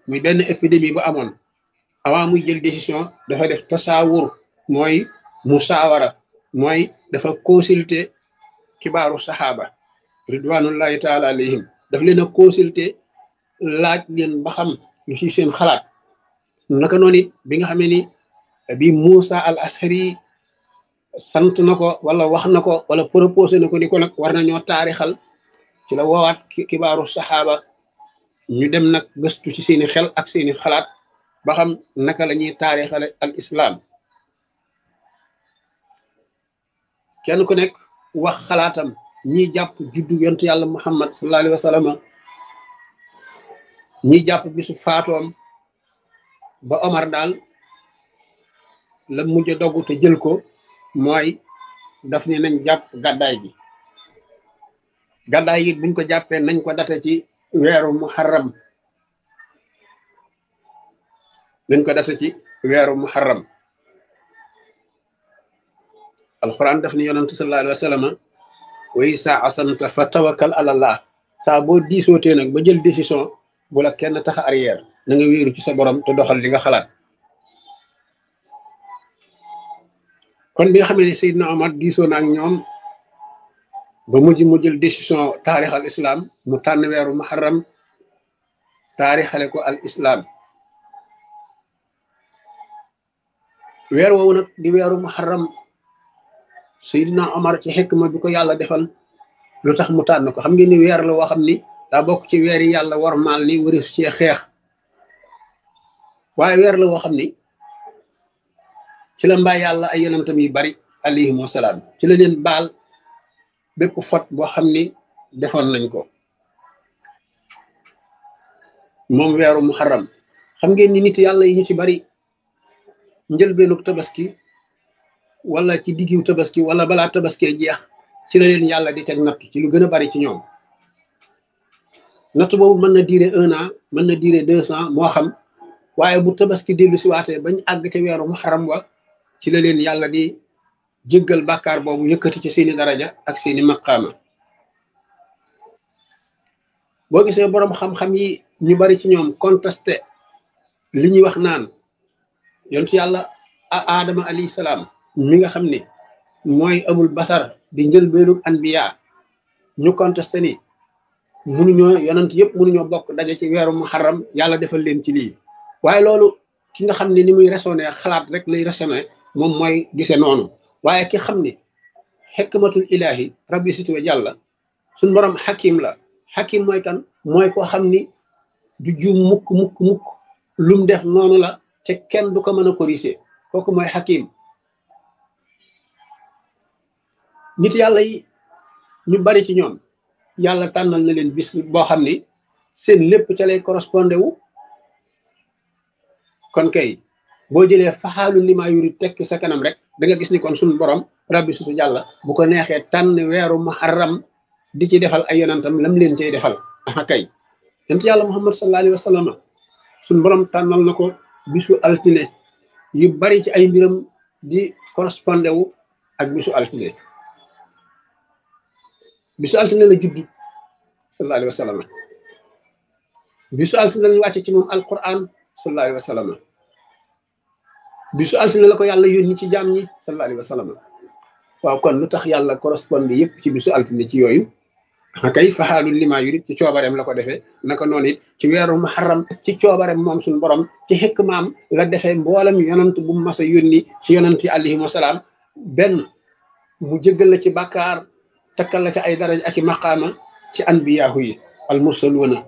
muy benn épidémie bu amoon avant muy jël décision dafa def tasaawur mooy musaawara mooy dafa consulter kibaaru saxaaba ridwanullahi taala alayhim daf leen a consulter laaj leen ba xam lu ci seen xalaat naka noonu it bi nga xamee ni bi Moussa al Ashari sant na ko wala wax na ko wala proposé na ko ni ko nag war nañoo taarixal ci la woowaat kibaaru saxaaba ñu dem nag gëstu ci seeni xel ak seeni xalaat ba xam naka la ñuy taarixale al islam kenn ku nekk wax xalaatam ñiy jàpp juddu yontu yàlla muhammad sallallahu alayhi wa sallam ñiy jàpp bisu faatoom ba Omar daal la mujj a dogu te jël ko mooy daf ne nañ jàpp gàddaay gi gàddaay gi buñ ko jàppee nañ ko date ci weeru muharram nañ ko date ci weeru muharram alquran daf ni yonantu sallallahu alayhi wa sallam way saa asanta fa tawakkal ala allah saa boo diisootee nag ba jël décision bu la kenn tax arrière na nga wéeru ci sa borom te doxal li nga xalaat kon bi nga xamee ne Seydina Omar diisoo na ak ñoom ba mujj mu jël décision taarix al islam mu tànn weeru muharram taarixale ko al islam weer woowu nag di weeru muharram Seydina Omar ci xikma bi ko yàlla defal lu tax mu tànn ko xam ngeen ni weer la woo xam ni daa bokk ci weer yi yàlla war maal ni wari su cee xeex waaye weer la woo xam ni ci la mbaa yàlla ay yonentam yu bari alayhim wasalaam ci la leen baal bépp fot boo xam ni defoon nañ ko moom weeru muharram xam ngeen ni nit yàlla yi ñu ci bari njëlbeenug tabaski wala ci diggiw tabaski wala balaa tabaskee jeex ci la leen yàlla di teg natt ci lu gën a bari ci ñoom natt boobu mën na durer un an mën na durer deux ans moo xam waaye bu tabaski dellu si waatee bañ àgg ca weeru muharram wa ci la leen yàlla di jéggal bàkkaar boobu yëkkati ci seeni daraja ak seeni maqaama boo gisee boroom xam-xam yi ñu bari ci ñoom contesté li ñuy wax naan yontu yàlla aadama alayhi salaam mi nga xam ni mooy abul basar di njëlbeenu anbiya ñu contesté ni munuñoo yonent yëpp munuñoo bokk daje ci weeru muharram yàlla defal leen ci lii waaye loolu ki nga xam ne ni muy raisonné xalaat rek lay raisonné moom mooy gise noonu waaye ki xam ni xikmatul ilahi rabbi situwe jàlla suñ borom xakim la xakim mooy kan mooy koo xam ni du juum mukk mukk mukk lum def noonu la te kenn du ko mën a corriger kooku mooy xakim nit yàlla yi ñu bari ci ñoom yàlla tànnal na leen bis boo xam ni seen lépp ca lay correspondé wu kon kay boo jëlee faxaalu li maa yuri tekki sa kanam rek da nga gis ni kon suñu borom rabbi sutu jàlla bu ko neexee tànn weeru muharram di ci defal ay yonantam lam leen cay defal aha kay yonent yàlla muhammad sallallahu alayhi wa sallam suñu borom tànnal na ko bisu altine yu bari ci ay mbiram di correspondé wu ak bisu altine bisu altine la judd sallallahu alayhi wa sallam bisu altine lañu wàcce ci moom alquran sallallahu alayhi wa sallam bisu altine la ko yàlla yónni ci jaam ñi sallallahu alayhi wa sallam waaw kon lu tax yàlla correspondé yépp ci bisu altine ci yooyu kay faxaalul lima yurid ci coobareem la ko defee naka noonu it ci weeru muharram ci coobareem moom suñu borom ci xikmaam la defee mboolem yonant bu mu mas a yónni ci yonant yi alayhim wasalaam benn mu jéggal la ci bàkkaar takkal la ci ay daraja ak i maqaama ci anbiyaahu yi al mursaluuna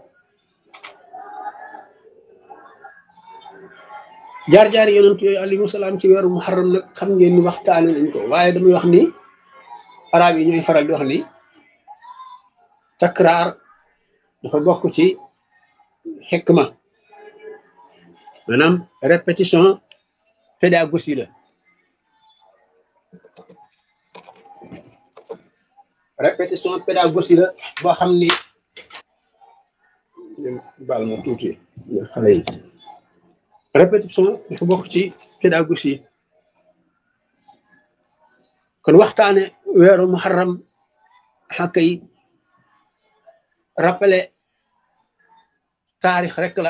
jaar-jaari yonent yooyu alayhi salaam ci weeru muharram nag xam ngeen ni waxtaane nañ ko waaye damay wax ni arab yi ñooy faral di wax ni takraar dafa bokk ci xikma maanaam répétition pédagogie la répétition pédagogie la boo xam ni baal ma tuuti xale yi répétition dafa bokk ci pédagogie kon waxtaane weeru muharram xàkka yi rappelé taarix rek la